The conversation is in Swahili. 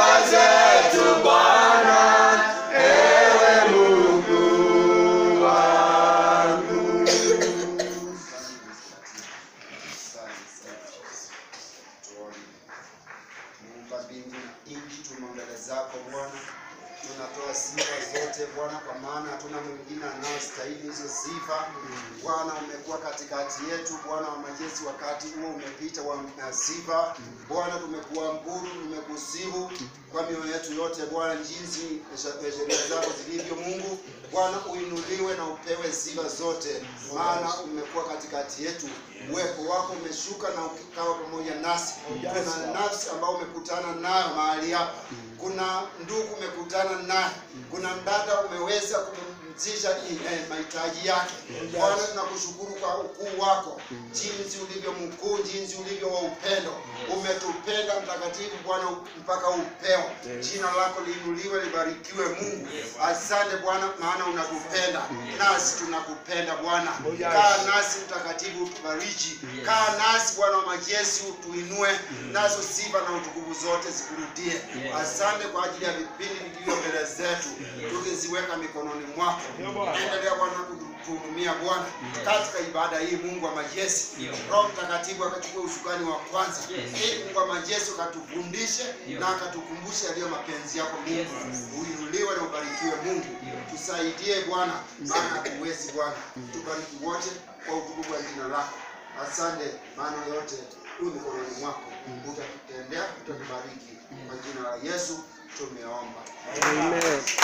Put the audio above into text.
sifa zetu Bwana, ewe Mungu wangu. Muumba mbingu na nchi, tumo mbele zako Bwana, tunatoa sifa zote Bwana, kwa maana hatuna mwingine anayestahili hizo sifa. Bwana, umekuwa katikati yetu Bwana wa majeshi, wakati huo umepita wa na sifa Bwana, tumekuabudu, tumekusifu kwa mioyo yetu yote Bwana, jinsi sheria zako zilivyo. Mungu Bwana, uinuliwe na upewe sifa zote, maana umekuwa katikati yetu, uwepo wako umeshuka na ukawa pamoja nasi. Kuna nafsi ambayo umekutana nayo mahali hapa, kuna ndugu umekutana naye, kuna mdada umeweza kumzisha eh, mahitaji yake. Bwana, tunakushukuru kwa ukuu wako, jinsi ulivyo mkuu, jinsi ulivyo wa upendo. Umetupenda mtakatifu Bwana mpaka upeo. Jina lako liinuliwe, libarikiwe Mungu. Asante Bwana, maana unatupenda nasi tunakupenda Bwana. Kaa nasi mtakatifu, utubariki. Kaa nasi Bwana wa majeshi, utuinue, nazo sifa na utukufu zote zikurudie. Asante kwa ajili ya vipindi vilivyo mbele zetu, tukiziweka mikononi mwako. Endelea Bwana kutuhudumia Bwana katika ibada hii, Mungu wa majeshi. Roho Mtakatifu akachukua usukani wa kwanza, ili Mungu wa majeshi ukatufundishe na akatukumbushe yaliyo mapenzi yako Mungu. Uinuliwe na ubarikiwe Mungu, tusaidie Bwana, maana hatuwezi Bwana. Tubariki wote kwa utukufu wa jina lako. Asante, maana yote huu mikononi mwako, utatutendea, utatubariki. Kwa jina la Yesu tumeomba. Amen.